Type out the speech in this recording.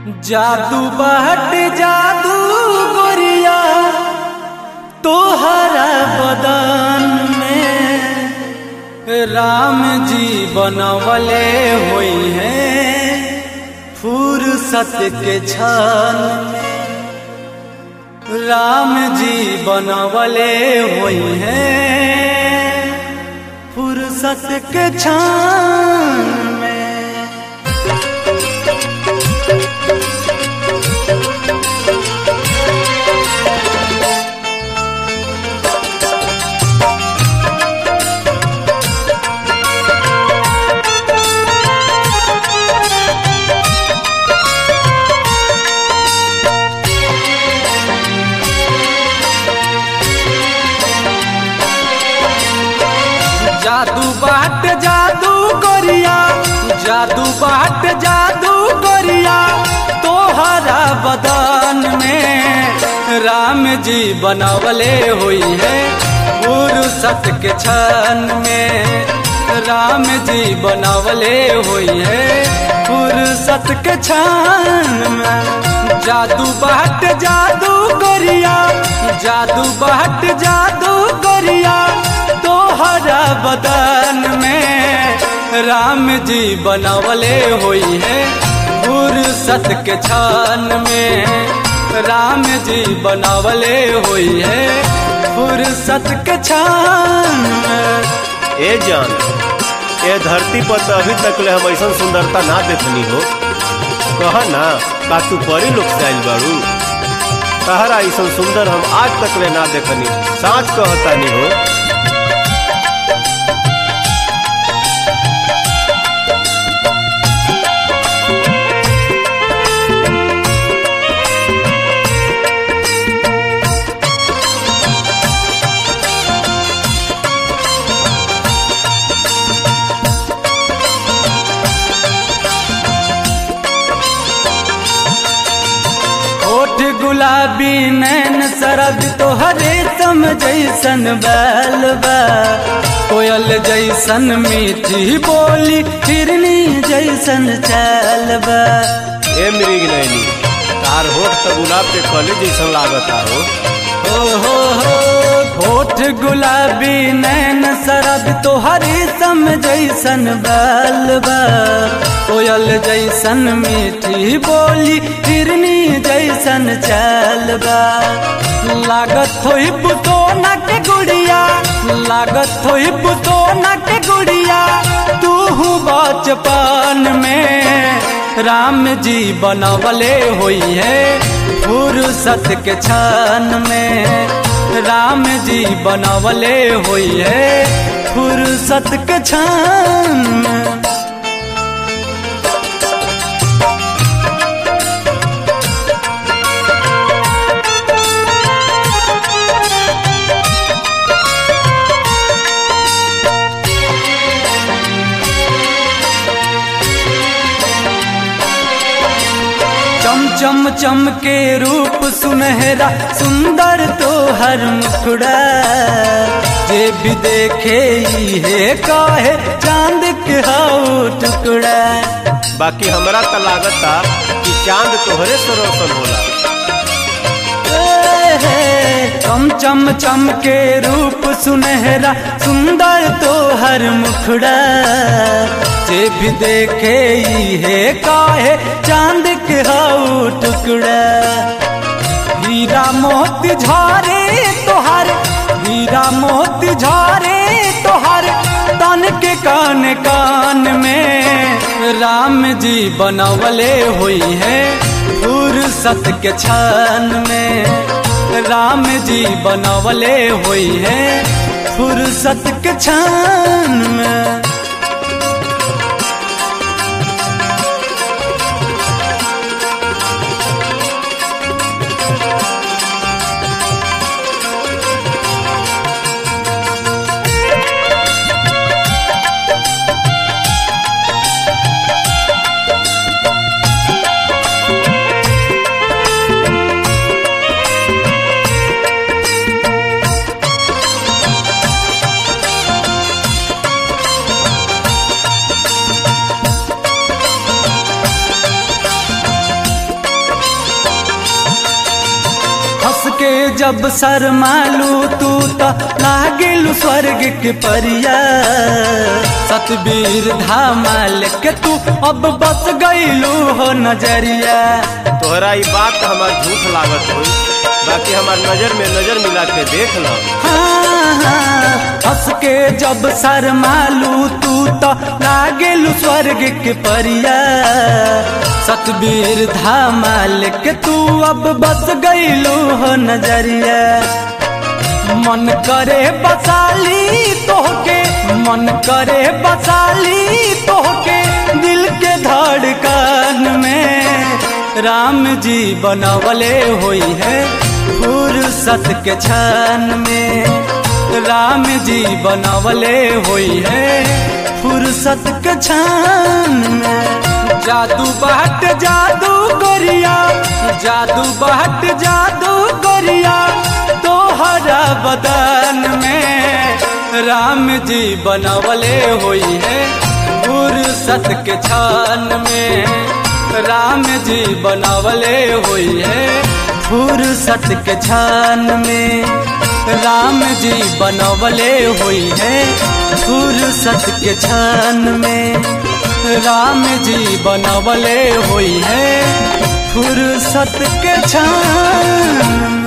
जादू बहट जादू गोरिया तोहरा बदन में राम जी बनवले हुई हैं फुर्सत के क्षण में राम जी बनवले हुई हैं फुर्सत के क्षण में जादू बाट जादू गोरिया जादू बाट जादू गोरिया तोहरा बदन में राम जी बनवले हुई है फुर्सत के क्षण में राम जी बनवले हुई है फुर्सत के क्षण में जादू बाट जादू गोरिया जादू बाट जादू गोरिया तोहरा बदन में राम जी बनवले हुई है फुर्सत के क्षण में राम जी बनवले हुई है फुर्सत के क्षण में ए जान ए धरती पर तो अभी तक ले हम ऐसा सुंदरता ना देखनी हो कह ना का तू परी लोग से आइल बाड़ू तहरा ऐसा सुंदर हम आज तक ले ना देखनी साच कहतानी हो होठ गुलाबी नैन सरद तोहरे सम जैसन बैल बा कोयल जैसन मीठी बोली हिरनी जैसन चैल बा ए मृग नैनी तार होठ तो गुलाब के कली जैसा लागता हो ओ हो हो होठ गुलाबी नैन सरद तोहरे सम जैसन बैल बा कोयल जैसन मीठी बोली हिरनी जैसन चैल बा लागत होई पुतोना के गुड़िया लागत होई पुतोना के गुड़िया तू बचपन में राम जी बनवले हुई है फुर्सत के क्षण में राम जी बनवले हुई है फुर्सत के क्षण में चम चम चम के रूप सुनहरा सुंदर तो हर मुखड़ा जे भी देखे है काहे चांद के हाउ टुकड़ा बाकी हमरा तो लागता कि चांद तोहरे से रोशन होला ए हे, चम चम चम के रूप सुनहरा सुंदर तो हर मुखड़ा जे भी देखे है काहे चांद के हाउ टुकड़ा हीरा मोती झारे तोहर हीरा मोती झारे तोहर तन के कान कान में राम जी बनवले हुई है फुर्सत के क्षण में राम जी बनवले हुई है फुर्सत के क्षण में के जब शरमालू तू तो लागिलू स्वर्ग के परिया सतबीर धामाल के तू अब बस गईलू हो नजरिया तोहरा ई बात हमार झूठ लागत होई बाकी हमार नजर में नजर मिला के देख लो हाँ, हाँ, हंस के जब शरमालू तू तो लागिलू स्वर्ग के परिया सतबीर धामाल के तू अब बस गईलू हो नजरिया मन करे बसाली तोहके मन करे बसाली तोहके दिल के धड़कन में राम जी बनवले होई है फुर्सत के क्षण में राम जी बनवले होई है फुर्सत के क्षण में जादू बाट जादू गोरिया जादू बाट जादू गोरिया तोहरा बदन में राम जी बनवले होई है फुर्सत के क्षण में राम जी बनवले होई है फुर्सत के क्षण में राम जी बनवले होई है फुर्सत के क्षण में राम जी बनवले होई है फुर्सत के क्षण